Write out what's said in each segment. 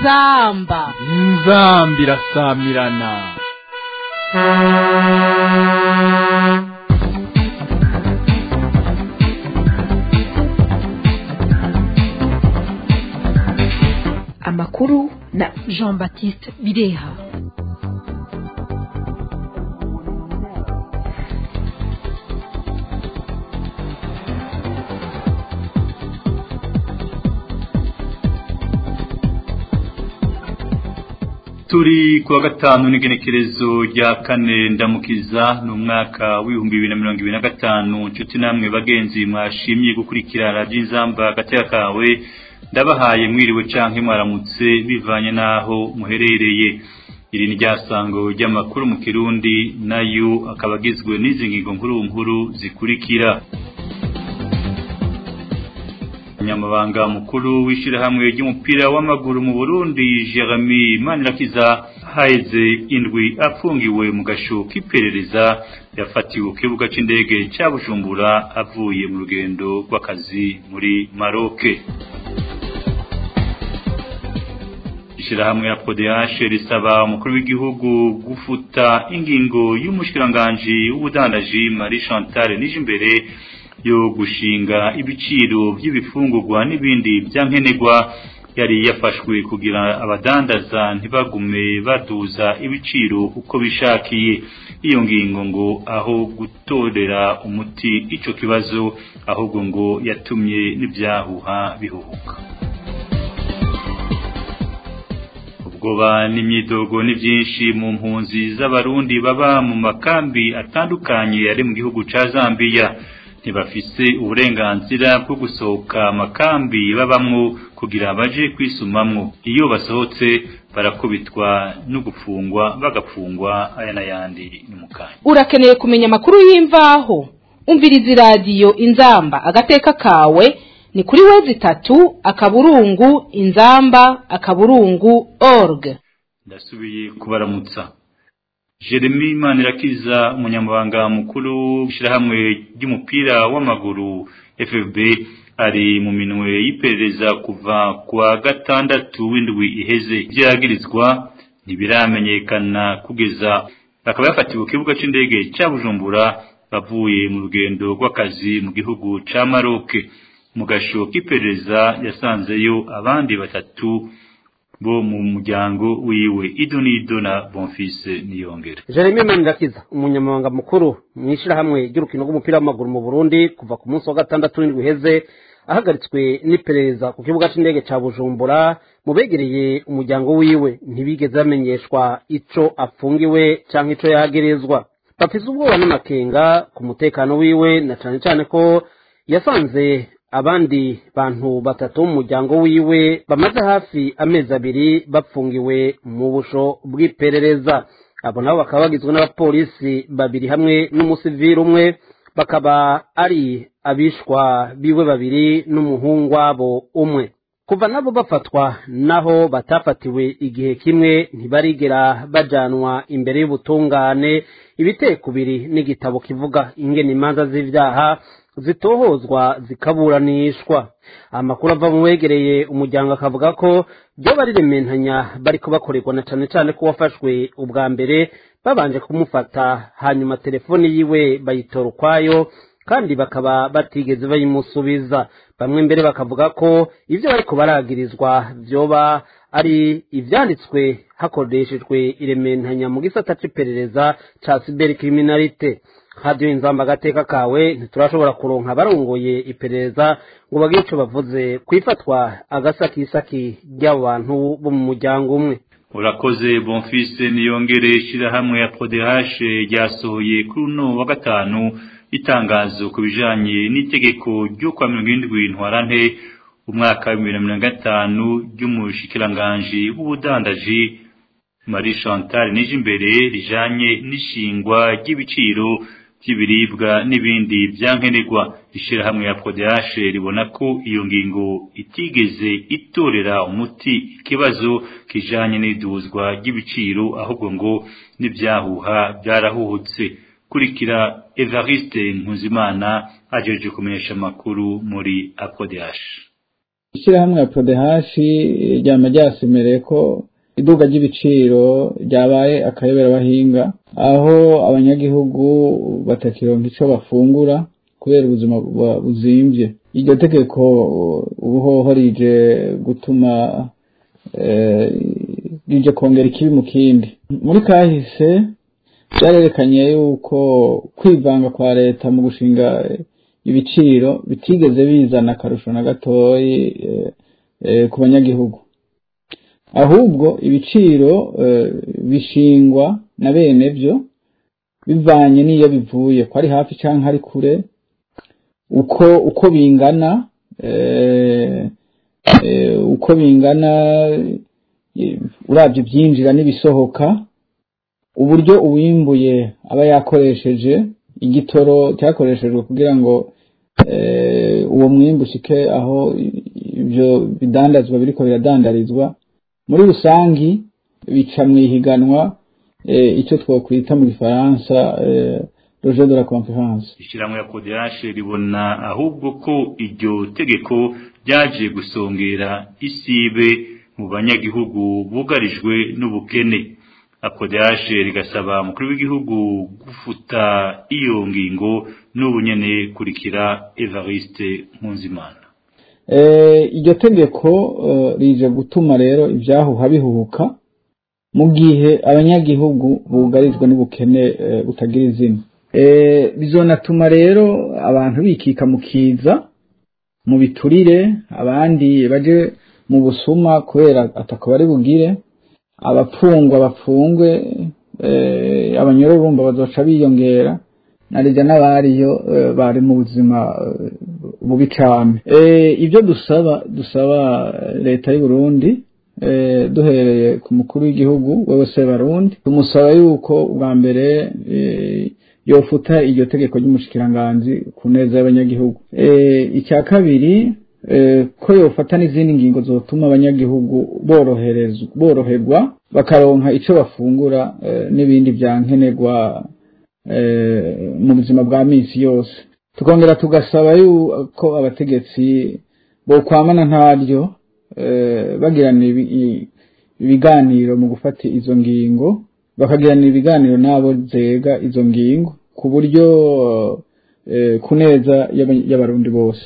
inzamba inzamba irasamirana amakuru na jean baptiste bireha turi kuwa gatanu n'igenekerezo rya kane ndamukiza ni umwaka w'ibihumbi bibiri na mirongo ibiri na gatanu nshuti namwe bagenzi mwashimye gukurikira radiyo inzamba agateka kawe ndabahaye mwiriwe canke mwaramutse bivanye n'aho muherereye iri ni ryasango ry'amakuru mu kirundi nayo akaba agizwe n'izi ngingo nkuru nkuru zikurikira umunyamabanga mukuru w'ishyirahamwe ry'umupira w'amaguru mu burundi jeremy manirakiza haheze indwi afungiwe mu gasho k'iperereza yafatiwe ku kibuga cy'indege cya bujumbura avuye mu rugendo rw'akazi muri maroke ishyirahamwe ya podehashe risaba umukuru w'igihugu gufuta ingingo y'umushikiranganji w'ubudandaji marie chantal nijimbere yo gushinga ibiciro by'ibifungurwa n'ibindi byankenerwa yari yafashwe kugira abadandaza ntibagume baduza ibiciro uko bishakiye iyo ngingo ngo aho gutorera umuti ico kibazo ahubwo ngo yatumye n'ibyahuha bihuhuka ubwoba n'imyidogo ni byinshi mu mpunzi z'abarundi baba mu makambi atandukanye ari mu gihugu ca Zambia ntibafise uburenganzira bwo gusohoka amakambi babamwo kugira baje kwisumamwo iyo basohotse barakubitwa no gufungwa bagafungwa aya n'ayandi ni mukanya urakeneye kumenya amakuru y'imvaho umviriza iradiyo inzamba agateka kawe ni kuri wezi itatu akaburungu inzamba akaburungu org ndasubiye kubaramutsa Jeremy Manirakiza umunyamabanga mukuru w'ishyirahamwe ry'umupira w'amaguru FFB ari mu minwe y'iperereza kuva kwa gatandatu w'indwi iheze ibyo yagirizwa ntibiramenyekana kugeza akaba yafatiwe ku kibuga cy'indege cya Bujumbura bavuye mu rugendo rw'akazi mu gihugu ca Maroc mu gasho k'iperereza yasanzeyo abandi batatu bo mu muryango wiwe idonido na bonfise niyongere Jeremy Manirakiza umunyamabanga mukuru mu ishyirahamwe ry'urukino rw'umupira w'amaguru mu Burundi kuva ku munsi wa gatandatu w'indwi uheze ahagaritswe n'iperereza ku kibuga cy'indege ca Bujumbura mu begereye umuryango wiwe ntibigeze bamenyeshwa ico afungiwe canke ico yagerezwa bafise ubwoba n'amakenga ku mutekano wiwe na cane cane ko yasanze abandi bantu batatu mu muryango wiwe bamaze hafi amezi abiri bapfungiwe mu busho bw'iperereza abo nabo bakaba bagizwe n'abapolisi babiri hamwe n'umusivili umwe bakaba ari abishwa biwe babiri n'umuhungu wabo umwe kuva nabo bafatwa naho batafatiwe igihe kimwe ntibarigera bajanwa imbere y'ubutungane ibitekubiri n'igitabo kivuga ingene imanza z'ivyaha zitohozwa zikaburanishwa amakuru ava mu wegereye umuryango akavuga ko byo barirementanya bariko bakorerwa na cane cane ko wafashwe ubwa mbere babanje kumufata hanyuma telefoni yiwe bayitora ukwayo kandi bakaba batigeze bayimusubiza bamwe mbere bakavuga ko ivyo bariko baragirizwa vyoba ari ivyanditswe hakoreshejwe irementanya mu gisata c'iperereza ca cybercriminalité hadiyo inzamba agateka kawe ntiturashobora kuronka abarongoye iperereza ngo bagire ico bavuze kwifatwa agasakisaki ry'abo bantu bo mu muryango umwe urakoze bonfise niyongere ishyirahamwe ya podehashe ryasohoye kuri uno wa gatanu itangazo ku bijanye n'itegeko ryo kwa mirongo irindwi ntwarante umwaka wa bibiri na mirongo gatanu ry'umushikiranganji w'ubudandaji marie chantal nijimbere rijanye n'ishingwa ry'ibiciro by'ibiribwa n'ibindi byankenerwa ishyirahamwe ya podehashe ribona ko iyo ngingo itigeze itorera umuti ikibazo kijanye n'iduzwa ry'ibiciro ahubwo ngo n'ibyahuha byarahuhutse kurikira Evariste Nkuzimana ajeje kumenyesha amakuru muri Apodeash ishyirahamwe ya prodehashi ryama ryasemereye ko iduka ry'ibiciro ryabaye akayoberabahinga aho abanyagihugu batakironka ico bafungura kubera ubuzima buzimvye iryo tegeko ubuhoho rije gutuma rije kongera ikibi mu kindi muri kahise byarerekanye yuko kwivanga kwa leta mu gushinga ibiciro bitigeze bizana akarusho na gatoyi ku banyagihugu ahubwo ibiciro bishingwa na bene byo bivanye n'iyo bivuye ko ari hafi cyangwa ari kure uko uko bingana uko bingana urabye ibyinjira n'ibisohoka uburyo uwimbuye aba yakoresheje igitoro cyakoreshejwe kugira ngo uwo mwimbu ushike aho ibyo bidandazwa biriko biradandarizwa muri rusangi bica mu ihiganwa icyo twakwita mu gifaransa roje de la conference ishyirahamwe ya kodeyashe ribona ahubwo ko iryo tegeko ryaje gusongera isibe mu banyagihugu bugarijwe n'ubukene akodeyashe rigasaba umukuru w'igihugu gufuta iyo ngingo n'ubu nyene kurikira evariste nkunzimana iryo tegeko rije gutuma rero ibyahuha bihuhuka mu gihe abanyagihugu bugarijwe n'ubukene butagira izina bizonatuma rero abantu bikika mu kiza mu biturire abandi baje mu busuma kubera atako bari bugire abapfungwa bapfungwe abanyororumba bazoca biyongera narijya n'abariyo bari mu buzima bubi cyane ibyo dusaba dusaba leta y'u Burundi duhereye ku mukuru w'igihugu wewe se barundi tumusaba yuko bwa mbere yofuta iryo tegeko ry'umushikiranganzi ku neza y'abanyagihugu icya kabiri ko yofata n'izindi ngingo zotuma abanyagihugu boroherwa bakaronka icyo bafungura n'ibindi byankenerwa mu buzima bwa minsi yose tukongera tugasaba yuko abategetsi bokwamana ntaryo bagirana ibiganiro mu gufata izo ngingo bakagiranira ibiganiro n'abo zega izo ngingo ku buryo ku neza y'abarundi bose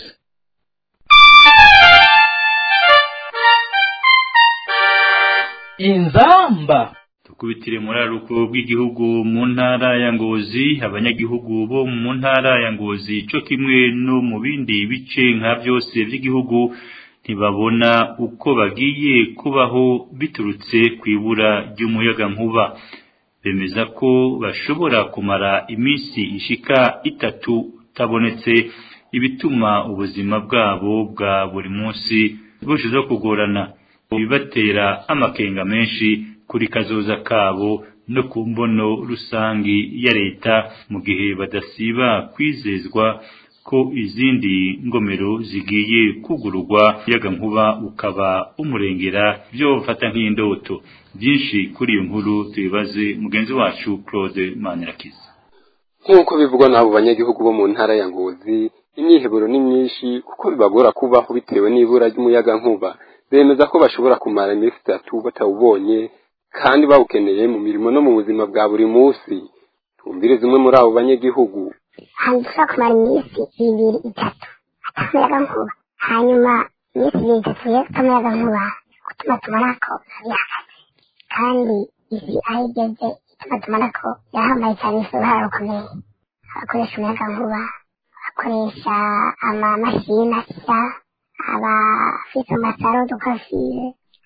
inzamba tukubitire muri aruko bw'igihugu mu ntara ya ngozi abanyagihugu bo mu ntara ya ngozi cyo kimwe no mu bindi bice nka byose by'igihugu ntibabona uko bagiye kubaho biturutse ku ibura ry'umuyaga nkuba bemeza ko bashobora kumara iminsi ishika itatu utabonetse ibituma ubuzima bwabo bwa buri munsi burushijeho kugorana bibatera amakenga menshi kuri kazoza kabo no ku mbono rusangi ya leta mu gihe badasiba kwizezwa ko izindi ngomero zigiye kugururwa yaga nkuba ukaba umurengera byo bafata nk'indoto byinshi kuri iyo nkuru tubibaze mugenzi wacu Claude Manirakiza nk'uko bivugwa n'abo banyagihugu bo mu ntara ya Ngozi imyiheburo ni myinshi kuko bibagora kubaho bitewe n'ibura ry'umuyaga nkuba bemeza ko bashobora kumara iminsi itatu batawubonye kandi bawukeneye mu mirimo no mu buzima bwa buri munsi twumvire zimwe muri abo banyagihugu hantu dushobora kumara iminsi ibiri itatu atamuyaga nkuba hanyuma iminsi ibiri itatu rero atamuyaga nkuba gutuma tubona ko bihagaze kandi isi aho igeze ituma tubona ko yahambaye cyane isi uruhare rukomeye abakoresha umuyaga nkuba abakoresha amamashini asya abafite amasaro dukafire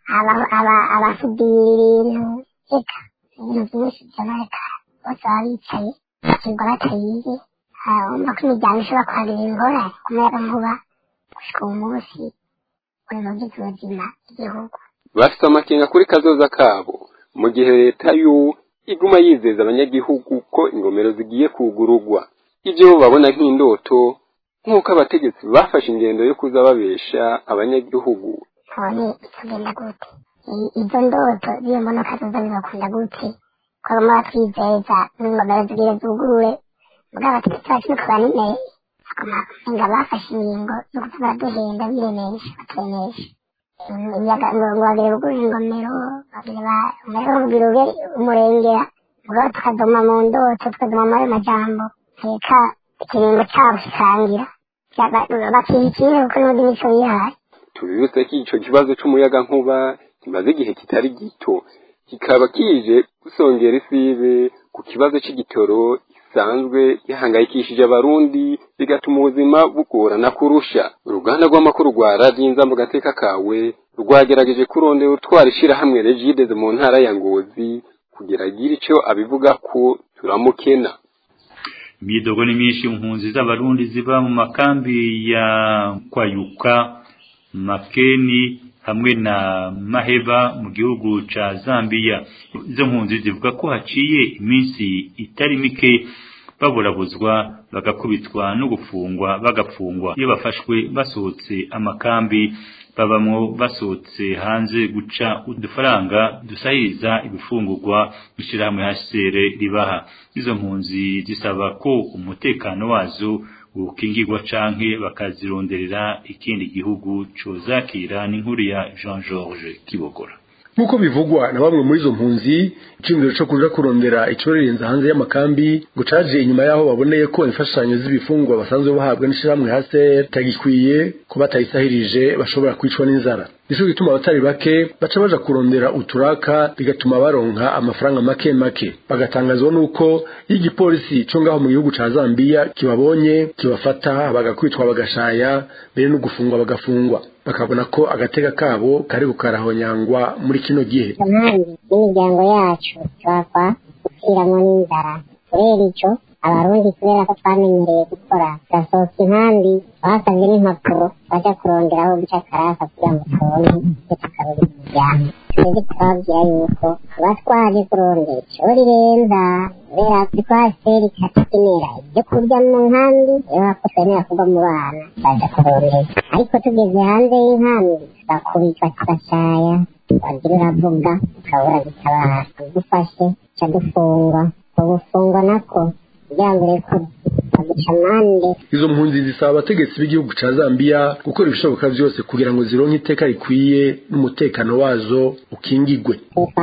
abasudira ibintu reka ibintu byinshi byononekara bose baba bicaye bakirwa batayizi urumva ko imiryango ishobora kuhagirira ingorane ku muyaga nkuba gushika uwo munsi uri mu by'ubuzima bw'igihugu bafite amakenga kuri kazoza kabo mu gihe leta y'u iguma yizeza abanyagihugu ko ingomero zigiye kugurugwa ibyo babona nk'indoto nk'uko abategetsi bafashe ingendo yo kuza babesha abanyagihugu none bitugenda gute izo ndoto z'iyo mbonoka zoza bibakunda gute ko baguma batwizeza n'ingomero zigire zugurure mugabo abategetsi bacu niko banimeye ngo bafashe ingingo zo kuza baraduhenda biremesha baturemesha imiyaga ngo bagire buguje ingomero bagire ba umuriro kugira ube umurengera mugabo tukadoma mu ndoto tukadoma muri ayo majambo reka ikiringo cyabo kikangira bakihikire kuko n'undi mico yihaye tubibutse ko ico kibazo c'umuyagankuba kimaze igihe kitari gito kikaba kije gusongera isibe ku kibazo c'igitoro gisanzwe gihangayikishije abarundi bigatuma ubuzima bugorana kurusha uruganda rw'amakuru rwa radiyo inzamba gateka kawe rwagerageje kurondera utwara ishirahamwe regideze mu ntara ya ngozi kugira agire ico abivuga ko turamukena imyidogo ni myinshi impunzi z'abarundi ziba mu makambi ya kwayuka makeni hamwe na maheba mu gihugu ca Zambia izo mpunzi zivuga ko haciye iminsi itari mike baburabuzwa bagakubitwa no gufungwa bagafungwa iyo bafashwe basohotse amakambi babamwo basohotse hanze guca udufaranga dusahiriza ibifungurwa ishirahamwe HCR ribaha izo mpunzi zisaba ko umutekano wazo ukingirwa canke bakazironderera ikindi gihugu cozakira n'inkuru ya Jean Georges Kibogora nk'uko bivugwa na bamwe muri izo mpunzi iciyumviro co kuja kurondera icorerenza hanze y'amakambi ngo caje inyuma y'aho baboneye ko imfashanyo z'ibifungwa basanzwe bahabwa n'ishirahamwe hase tagikwiye ko batayisahirije bashobora kwicwa n'inzara nico gituma abatari bake baca baja kurondera uturaka bigatuma baronka amafaranga make make bagatangazwa nuko iyo igipolisi co ngaho mu gihugu ca Zambia kibabonye kibafata bagakwitwa bagashaya mbere no gufungwa bagafungwa bakabona ko agateka kabo kari kukarahonyangwa muri kino gihe impande n'imiryango yacu twapfa gupfiramo n'inzara kubera ico abarundi kubera ko twamenyereye gukora gasohoka inkambi basabye n'impapuro baja kurondera aho guca karasa kugira ngo tubone ivyo tukarura imiryango twebwe twababwira yuko tuba twaje kurondera ico rirenza kubera twaseri katukenera ibyo kurya mu nkambi iyo bako twemera kuva mu bana baja kurondera ariko tugeze hanze y'inkambi tugakubitwa tugashaya wagira uravuga ukabura gutabara ugufashe ca dufungwa ubufungwa nako kugira ngo urekure baguca amande izo mpunzi zisaba abategetsi b'igihugu ca Zambia gukora ibishoboka vyose kugira ngo zironke iteka rikwiye n'umutekano wazo ukingigwe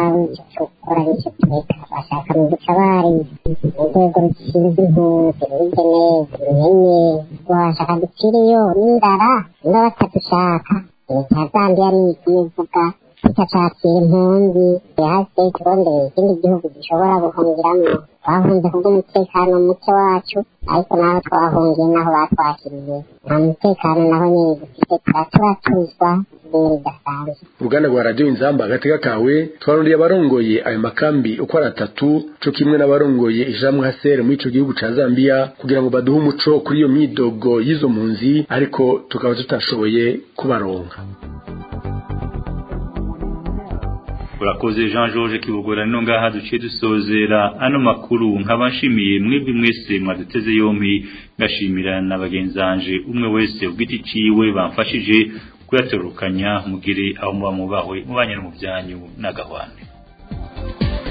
gukora nicyo tureka bashaka mu dutabare urwego rushinzwe impunzi rugeneza rumenye washaka dupfiriyo n'inzara niba batadushaka leta ya Zambia niyo ivuga ikacakira impunzi hasi turondeye ikindi gihugu gishobora guhungiramwo twahunze kubw'umutekano muke wacu ariko naho twahungiye naho batwakiriye nta mutekano naho nyine dufite turaturatuzwa ibintu bidasanzwe uruganda rwa radiyo inzamba agateka kawe twarondeye abarongoye ayo makambi uko ari atatu co kimwe n'abarongoye ijamwe hasere muri ico gihugu ca Zambia kugira ngo baduhe umuco kuri iyo myidogo y'izo mpunzi ariko tukaba tutashoboye kubaronka urakoze Jean Georges Kibogora no ngaha duciye dusozera ano makuru nkabashimiye mwebwe mwese mwaduteze yompi ngashimira na bagenzanje umwe wese ubwiti ciwe bamfashije kuyatorukanya mugire aho muba mubahwe mubanye mu byanyu n'agahwane